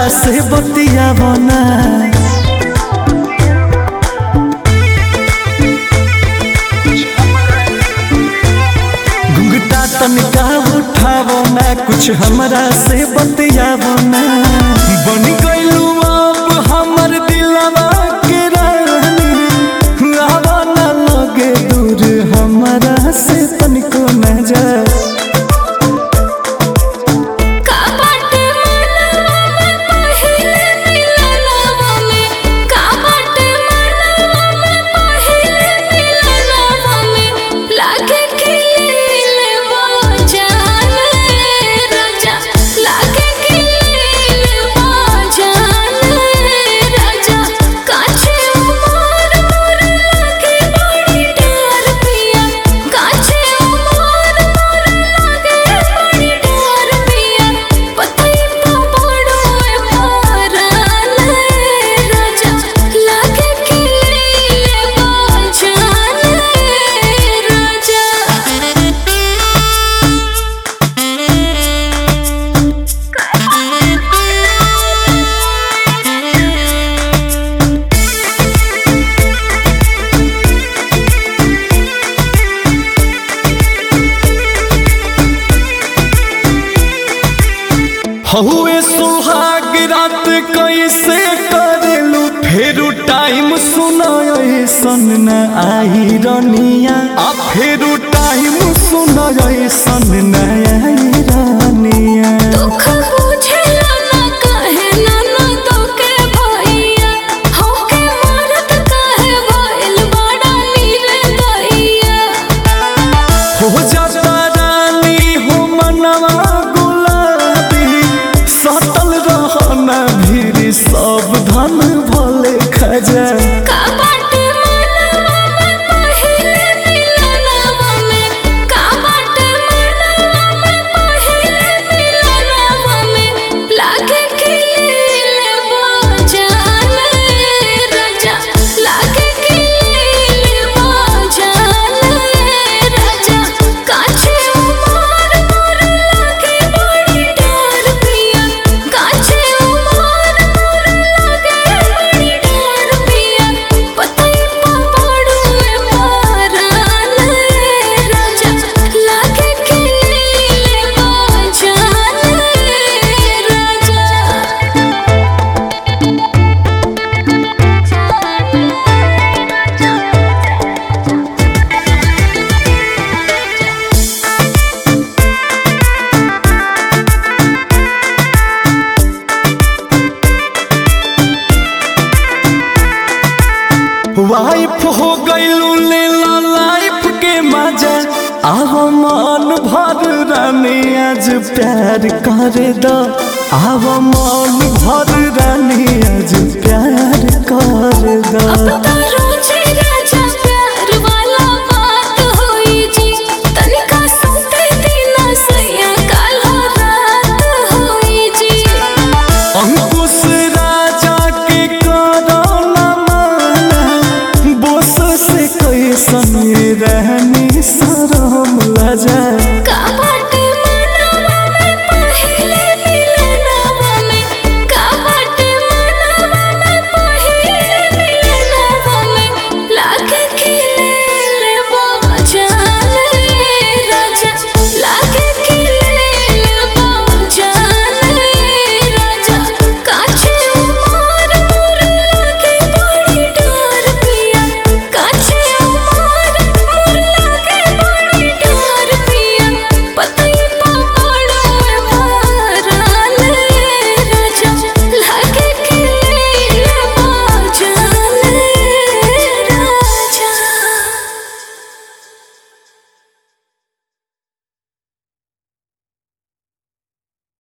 से बतिया बना घुंघटा तनिका उठावो ना कुछ हमरा से बतियावो ना बन गइलू अब हमर दिलवा के रानी आवा ना लगे दूर हमरा से तनिको न जा का बाटे मनवा में पहिले मिलनवा में का बाटे मनवा में पहिले मिलनवा में लागे खिले वो जान राजा लागे खिले वो जान राजा काछे उमर मोर लागे बड़ी डर पिया काछे उमर मोर लागे बड़ी डर पिया पतई तो बड़ो मारल राजा लागे खिले वो जान राजा हहुए सुहाग रात कैसे करेलू फेरू टाइम सुनय सन न आई रनिया आ फेरू टाइम सुनय सन न आई रनिया दुख बुझेला ना काहे ना ना तोके भैया होके मरत काहे भइल बड़ा निर्दयिया हो जाता रानी हो मनवा गुलाबी सटल रहना भीड़ सब धन भले खजा का बाटे मनवा में पहिले मिलनवा में का बाटे मनवा में पहिले मिलनवा में लागे खिले वो जान राजा लागे खिले वो जान राजा काछे उमर मोर लागे बड़ी डर पिया काछे उमर मोर लागे बड़ी डर पिया पतई पा पड़ू मारल राजा लागे खिले वो जान वाइफ हो गईलू ले ला लाइफ के मजा आव मन भर रानी आज प्यार कर दो आव मन भर रानी आज प्यार कर दो अब